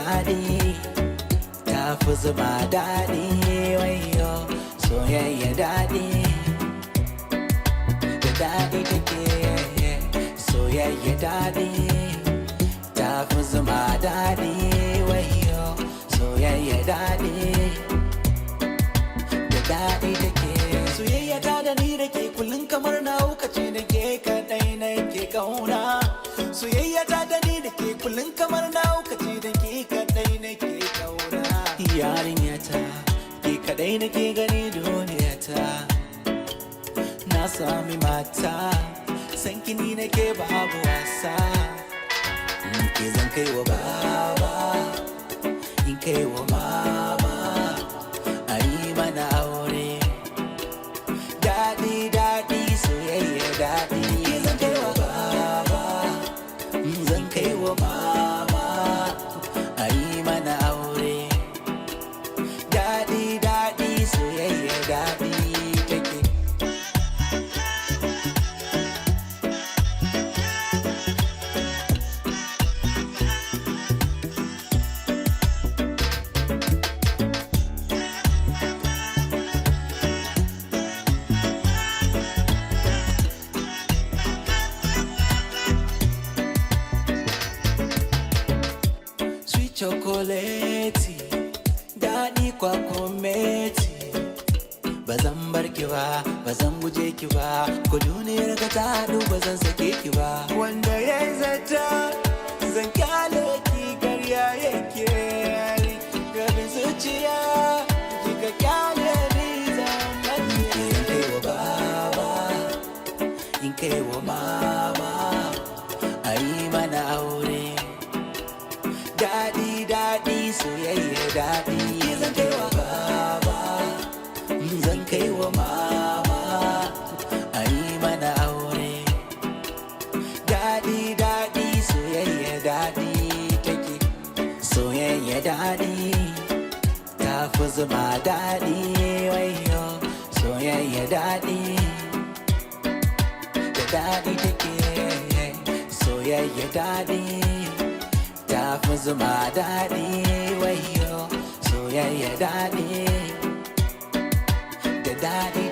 daɗi ta fi zuma daɗi wayo soyayya daɗi da daɗi take soyayya daɗi ta fi zuma daɗi wayo soyayya daɗi da daɗi take soyayya ta da ni da ke kullum kamar na ce da ke kaɗai na ke kauna soyayya ta da ni da ke kullum kamar na ce da ke kaɗai na ke kauna yarinya ta ke kaɗai na ke gani duniya ta na sami mata san kini na ke babu wasa in ke zan kai wa baba in kai wa mama a yi mana aure daɗi daɗi soyayya daɗi zan kai wa baba zan kai wa mama a yi mana aure daɗi daɗi soyayya daɗi take sweet chocolate daɗi kwakumeti ba zan bar ki ba ba zan guje ki ba ko duniyar ka ta haɗu ba zan sake ki ba wanda ya zata zan kyale ki karya yake gabin zuciya kika kyale ni zan mace in kai wa baba in kai wa mama a yi mana aure daɗi daɗi soyayya daɗi zan kai wa baba zan kai wa mama a yi mana aure daɗi daɗi soyayya daɗi take soyayya daɗi ta fi zuma daɗi wayo soyayya daɗi da daɗi take soyayya daɗi ta fi zuma daɗi wayo soyayya daɗi da daɗi